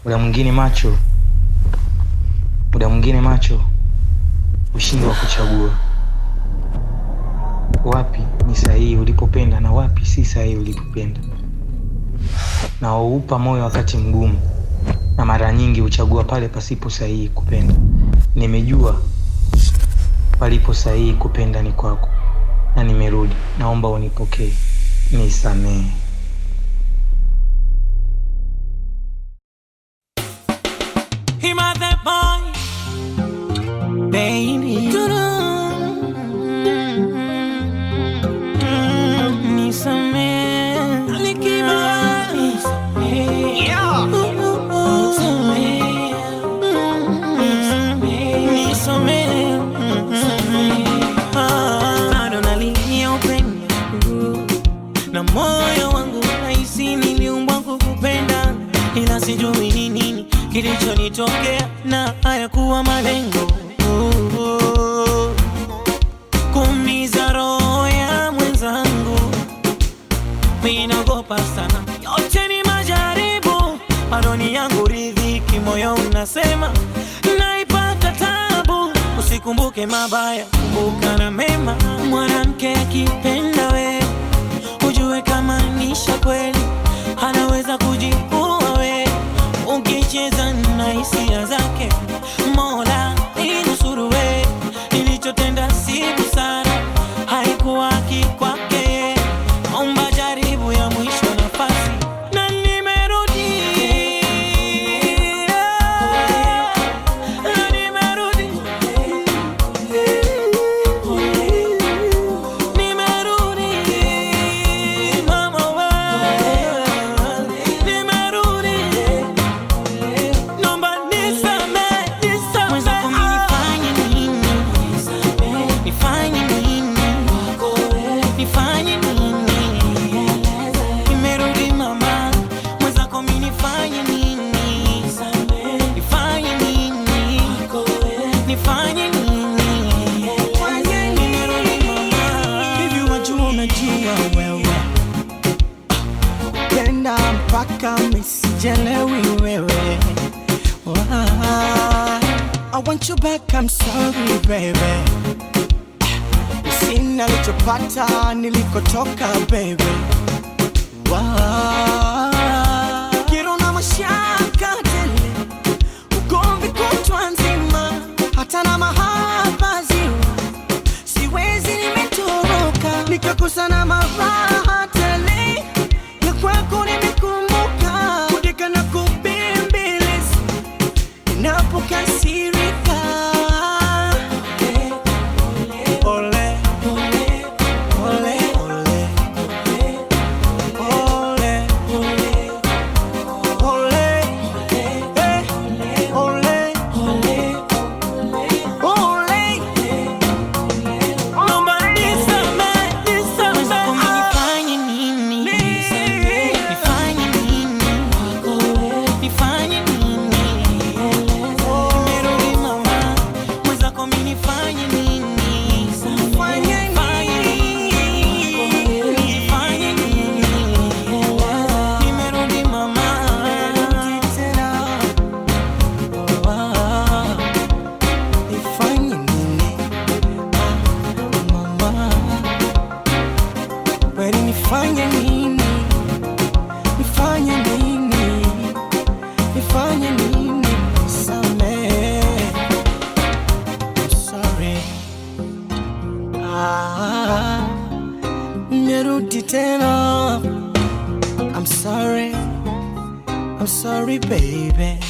muda mwingine macho, muda mwingine macho ushindwa kuchagua wapi ni sahihi ulipopenda na wapi si sahihi ulipopenda, na waupa moyo wakati mgumu, na mara nyingi huchagua pale pasipo sahihi kupenda. Nimejua palipo sahihi kupenda ni kwako, na nimerudi. Naomba unipokee, nisamehe. Him a the boy, baby. Nisamehe, nikiba, nisamehe. Nisamehe. Ah, bado nalilia upendo na moyo wangu nahisi niliumbwa kukupenda, ila sijui ni nini kilichonitokea na hayakuwa malengo oh, oh. kuumiza roho ya mwenzangu, minaogopa sana, yote ni majaribu, bado ni yangu ridhiki, moyo unasema naipata tabu, usikumbuke mabaya, kumbuka na mema. Mwanamke akipenda we ujue kama nisha kweli, anaweza kujiua we ukicheza na hisia zake. Mola inusuru we, nilichotenda si busara, haikuwa haki kwake. Omba jaribu ya mwisho nafasi, na nimerudi na nimerudi nimerudi mama we nimerudi Nomba nisame, nisame. Mwenzako mimi nifanye nini? Nifanye nini? Nifanye nini? Nimerudi mama. Mwenzako mimi nifanye nini? Nifanye nini? Nifanye nini? Nimerudi mama. Hivi wajua unajua wewe penda mpaka misijelewi wewe Why? I want you back, I'm sorry baby Sina lichopata nilikotoka baby Why? Kero na mashaka tele Ugomvi kutwa nzima Hata na mahaba ziwa siwezi nimetoroka nikakosa na maraha tele ya kwako nimekumbuka kudeka na kubembeleza ninapokasirika Ole, ole, ole, ole, ole, ole, eh, ole, ole. Nomba nisame, nisame. Mwenzako mimi nifanye nini? Nifanye nini? Nifanye nini? Nimerudi mama. Mwenzako mimi nifanye nini? Nifanye nini? Nifanye nini? Nimerudi mama. Ah. Nifanye nini? Ah, mama. Kweli nifanye nini? Nifanye nini? Nifanye nini? Samehe. I'm sorry. Ah, nimerudi tena. I'm sorry. I'm sorry baby.